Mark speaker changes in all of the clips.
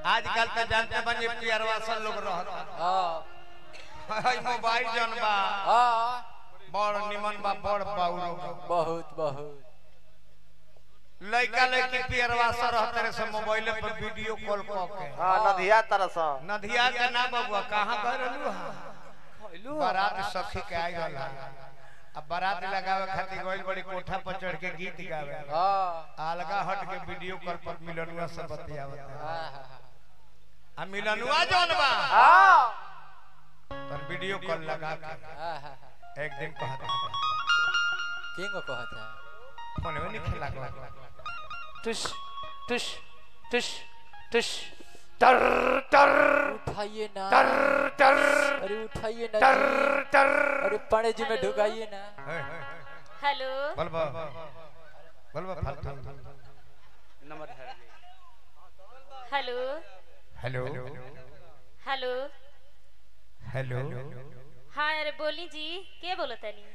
Speaker 1: आजकल तो जानते बन जे पियरवा सब लोग रहता
Speaker 2: हाँ
Speaker 1: हई मोबाइल जन बा
Speaker 2: हाँ
Speaker 1: बड़ निमन बा बड़ बाउरो बा
Speaker 2: बहुत बहुत
Speaker 1: लइका लइकी पियरवा सब रहते रे सब मोबाइल पर वीडियो कॉल क के
Speaker 3: हाँ नदिया तरह सा
Speaker 1: नदिया के ना बबुआ कहां गए रहलू हां बारात सखी के आई रहला अब बारात लगावे खातिर गइल बड़ी कोठा पर चढ़ के गीत गावे
Speaker 2: हाँ
Speaker 1: अलगा हट के वीडियो कॉल पर मिलनुआ सब बतियावत
Speaker 2: हाँ हाँ
Speaker 1: आ मिलनुआ जौन बा
Speaker 3: हाँ
Speaker 1: पर वीडियो कॉल लगा के
Speaker 2: हाँ हाँ
Speaker 1: एक दिन कहत
Speaker 2: किंग को कहता है
Speaker 1: फोन में नहीं खेला गया
Speaker 2: टुश टुश टुश टुश टर टर उठाइए ना टर टर अरे उठाइए ना जी।
Speaker 1: टर
Speaker 2: अरे पानी जी में ढुकाइए ना
Speaker 4: हेलो
Speaker 1: बोल बा बोल बा फालतू
Speaker 3: नंबर है
Speaker 4: हेलो
Speaker 1: हेलो
Speaker 4: हेलो
Speaker 1: हेलो
Speaker 4: हाँ अरे बोली जी के बोलो तनी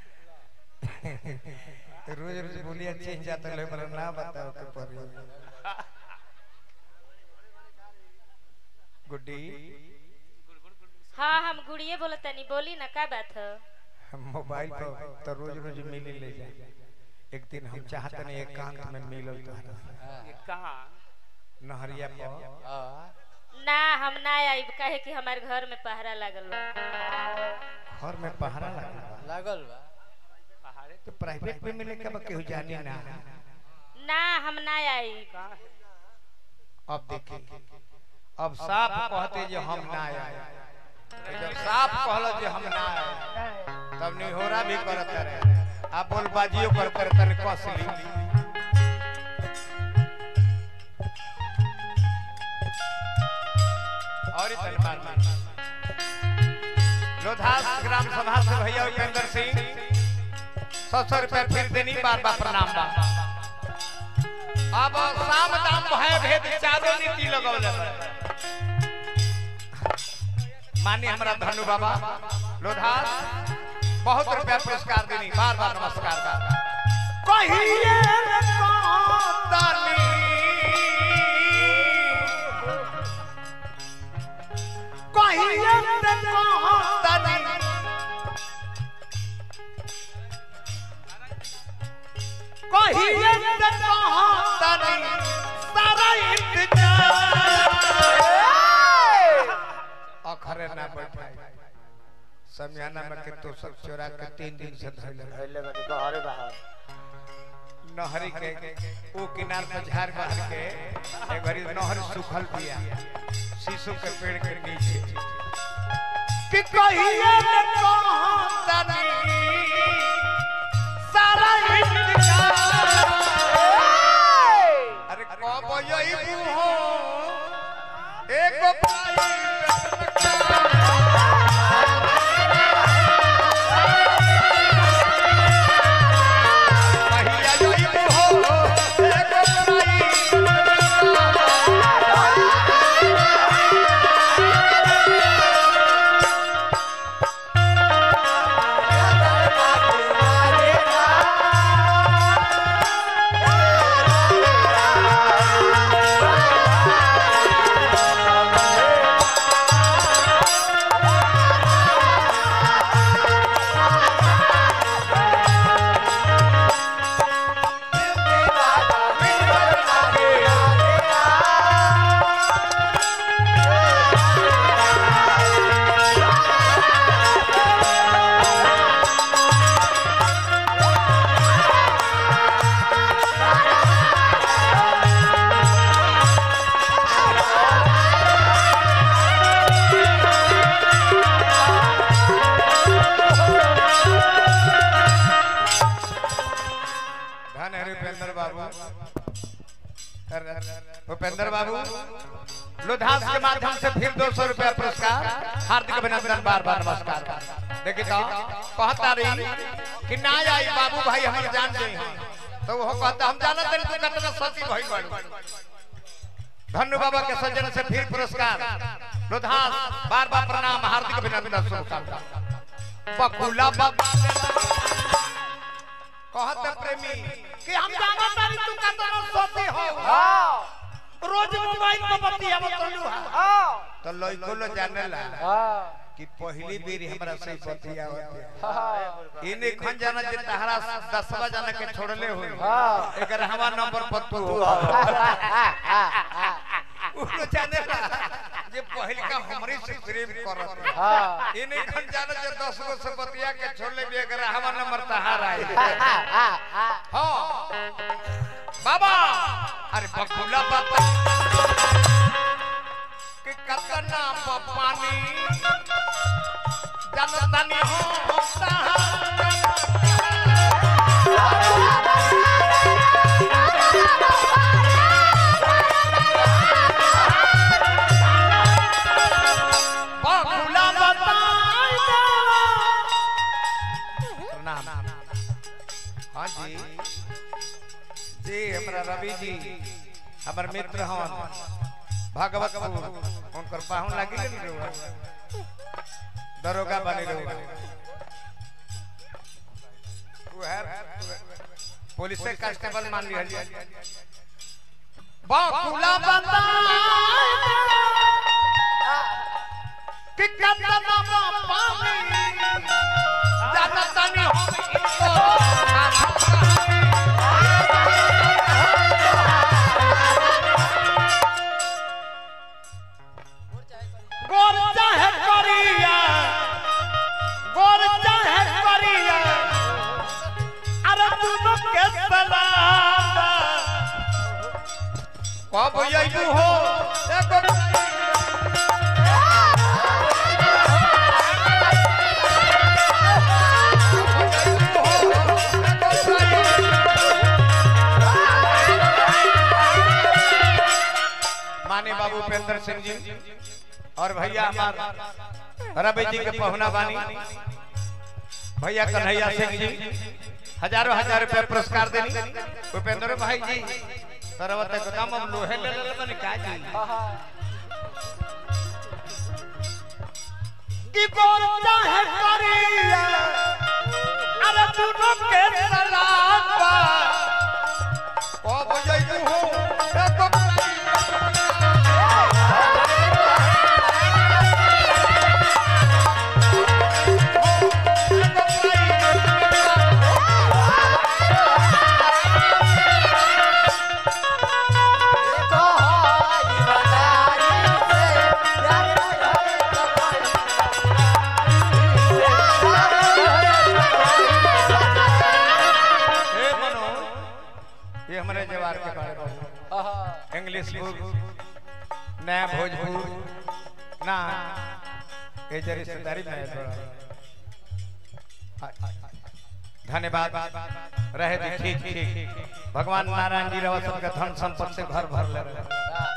Speaker 1: रोज रोज बोलिया चेंज जाता है पर ना बताओ के पर गुड्डी
Speaker 4: हाँ हम गुड़िए बोलो तनी बोली ना का बात है
Speaker 1: हम मोबाइल पर तो रोज रोज मिले ले जाए एक दिन हम चाहते नहीं एकांत में मिलल तो
Speaker 3: कहाँ
Speaker 1: नहरिया पर
Speaker 2: हाँ
Speaker 4: ना हम ना आइब काहे कि हमारे घर में पहरा लागल बा
Speaker 1: घर में पहरा लगा बा।
Speaker 2: लागल बा
Speaker 1: तो प्राइवेट में मिले कब केहू जाने ना
Speaker 4: ना हम ना आइब
Speaker 1: अब देखिए अब साफ कहते जे हम ना आए जब साफ कहलो जे हम ना आए तब निहोरा भी करत रहे आ बोलबाजियो करत रहे तने कसली और तन बार लोधास ग्राम सभा से भैया उपेंद्र सिंह सौ सौ रुपया फिर देनी बार बार प्रणाम बा अब साम दाम भय भेद चारों नीति लगौले मानी हमरा धनु बाबा लोधास बहुत रुपया पुरस्कार देनी बार बार नमस्कार बा कहिए रे कांतानी कहिए रे कांतानी कहिए रे कांतानी सारा इंतजार अखरे ना बैठाई समियाना में के तो सब चोरा के तीन दिन से धइले रहे।
Speaker 3: पहले बनी बाहर बाहर
Speaker 1: नहरी के ओ किनार पर झाड़ बाहर के एक घड़ी नहर सूखल पिया शीशो के पेड़ के नीचे कि कहिए न कहां तनी सारा इंतजार अरे कब यही हो एक पाई पहिया यही हो एक पाई धन है उपेंद्र बाबू उपेंद्र बाबू लुधास के माध्यम से फिर दो सौ रुपया पुरस्कार हार्दिक अभिनंदन बार बार नमस्कार देखिए तो कहता रही कि ना आई बाबू भाई हम जान गए हैं तो वो कहता हम जानत नहीं तू कितना सती भाई बाड़ू धन्य बाबा के सज्जन से फिर पुरस्कार लुधास बार बार प्रणाम हार्दिक अभिनंदन शुभकामना बकुला बाबा कहत प्रेमी कि हम जानत नहीं तू कितना सती हो रोज मोबाइल पर बतियावत रहलू हा
Speaker 3: हाँ
Speaker 1: तो लइको लो जानेला
Speaker 2: हाँ
Speaker 1: कि पहली बेर हमरा से बतियावत
Speaker 2: हाँ
Speaker 1: इने खन जाना जे तहरा दसवा जाना के छोड़ले हो
Speaker 2: हाँ।
Speaker 1: एकर हवा नंबर पर तू हो उनो जानेला जे पहिल का हमरे से प्रेम करत
Speaker 2: हाँ
Speaker 1: इने खन जाना जे 10 गो से बतिया के छोड़ले भी एकर हवा नंबर तहार आई हाँ बाबा अरे बकुला बाबा कि कतना पानी जनतनी हो बकुला बताई प्रणाम हाँ जी जी हमरा रवि जी हमर मित्र हन भागवत उनकर पाहुन लागी नहीं रहुआ दरोगा बने रहुआ वो है पुलिस से कांस्टेबल मान लिया बाकुला बंदा कि कतना बापा में जानता नहीं हो गोर चाहे करिया गोर चाहे करिया अरे दोनों के सलाम कब यू हो एगो माने बाबू उपेंद्र सिंह जी और भैया हमार रवि जी के पहुना बानी भैया कन्हैया सिंह जी हजारों हजार रुपया पुरस्कार देनी उपेंद्र भाई जी तरवत एकदम हम लोहे ले ले बनी का जी की गोर चाहे करिया अरे दोनों के सलाम बा ओ बुझाई हो एगो हे मनो ये हमारे जवार के बारे में इंग्लिश बुक नया भोजपुर ना ये जे रिश्तेदारी में है थोड़ा धन्यवाद रहे दी ठीक ठीक भगवान नारायण जी रवा सबके धन संपत्ति से घर भर ले रहे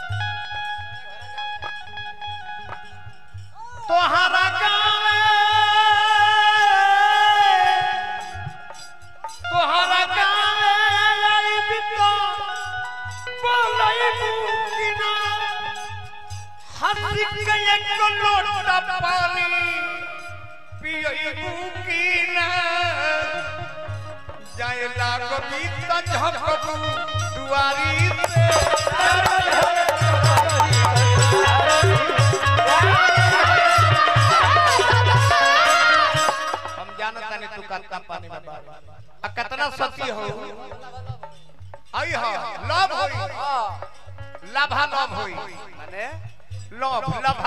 Speaker 1: तोहरा गाँव तोहरा गाँव आइब तो बोलैबू कि ना हंसी के एक लोटा पानी पियबू कि ना जाए लागो बीत झपकू दुआरी से हम जानता नहीं तू कितना पानी में बार आ कितना सती हो आई हो लव होई लाभा लव होई
Speaker 3: माने
Speaker 1: लव लाभा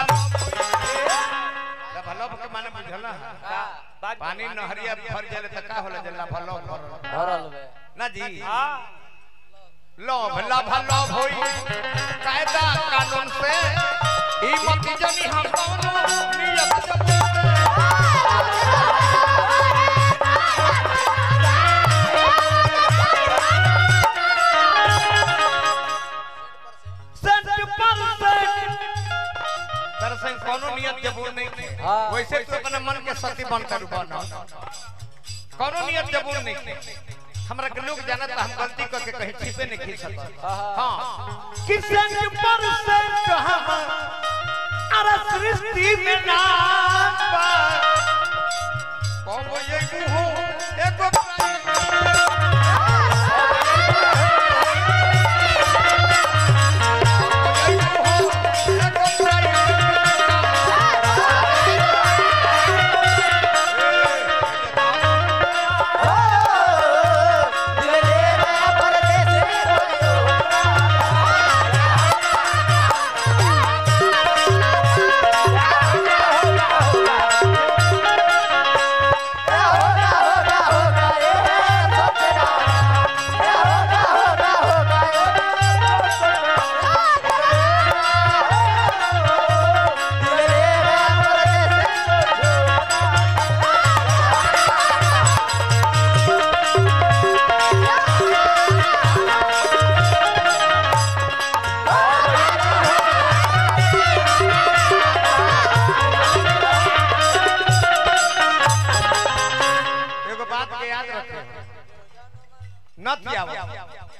Speaker 1: लाभा लव के माने बुझला
Speaker 3: बात
Speaker 1: पानी नहरिया भर जाले त का होला जे लाभा लव भरल
Speaker 2: भरल बे
Speaker 1: ना जी
Speaker 3: हाँ
Speaker 1: लव लाभा लव होई कायदा कानून से ई मत जनी हम कौनो नियत से सेंट पर सेंट दरअसल कोनो नियत जबूर नहीं थे
Speaker 2: हाँ।
Speaker 1: वैसे तो अपने मन के सती बनकर बना कोनो नियत जबूर नहीं थे हमरा के लोग जानत हम गलती करके कहीं छिपे नहीं खींच सकते हाँ कि सेंट पर सेंट हम अरे सृष्टि में नाम बा कहो ये हो एगो प्राणी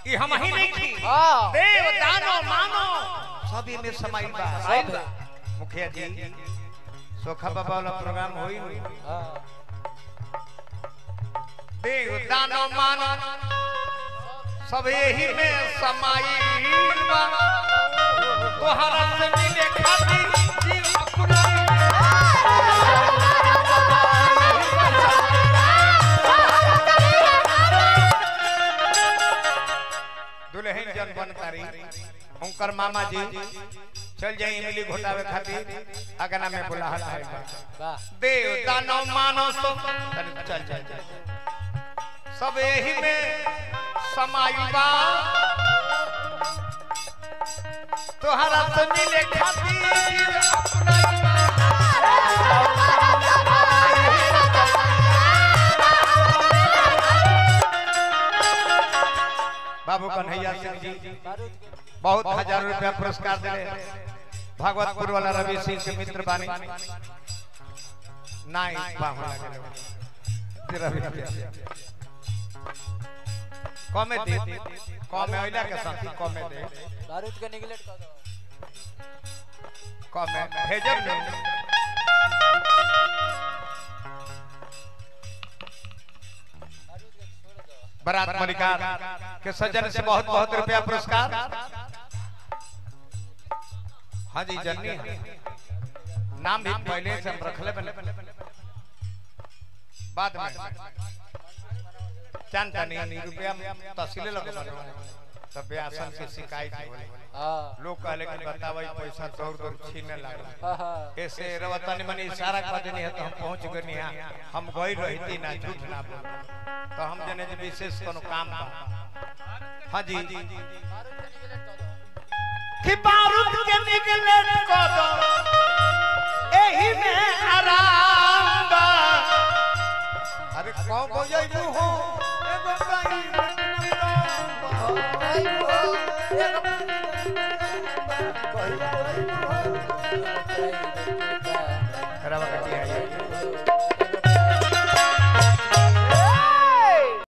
Speaker 1: कि हम ही नहीं थी
Speaker 2: हाँ
Speaker 1: देव दानो मानो सभी में समाई बा
Speaker 2: सब है
Speaker 1: मुखिया जी सोखा बाबा वाला प्रोग्राम होई नहीं
Speaker 2: हाँ
Speaker 1: देव दानो मानो सब यही में समाई बा तोहरा से मिले खातिर जीव अपनाई दुल्हन जन बन तारी उनकर मामा जी चल जाई इमली घोटावे खातिर अगना में बुलाहट है
Speaker 2: वाह
Speaker 1: देव दानो मानो सो तनी चल चल चल सब यही में समाई बा तोहरा से मिले खातिर अपनाई बा। बाबू कन्हैया सिंह जी
Speaker 2: बारूद के
Speaker 1: बहुत हजार रुपया पुरस्कार दिले भागवतपुर वाला रवि सिंह के मित्र बानी नाई बाहु लागले दे रवि भैया। कमे दे कमे ओइला के साथी कमे दे
Speaker 2: बारूद के निगलेट कर दो
Speaker 1: कमे भेजब नहीं
Speaker 2: बारूद के छोड़ दो
Speaker 1: बरात मलिकार के सज्जन से बहुत बहुत रुपया पुरस्कार हाँ जी जननी है। नाम भी पहले से हम रखले बने बाद में चांद तनी रुपया तहसीले लगे तब ब्यासन से शिकायत होले
Speaker 2: हाँ
Speaker 1: लोग कहले कि बतावा ई पैसा दौड़ दौड़ छीने लागल
Speaker 2: हाँ हाँ
Speaker 1: ऐसे रवतनी मनी इशारा कर देनी है तो हम पहुंच गनी है हम गई रहती ना झूठ ना बोल तो हम जने जे विशेष कोनो काम बा हाँ जी
Speaker 2: बारूद के निगलेट कर दो
Speaker 1: कि बारूद के निकले को दो एही में आराम बा अरे कौन बजैबू हो एगो गाई रवा कटिया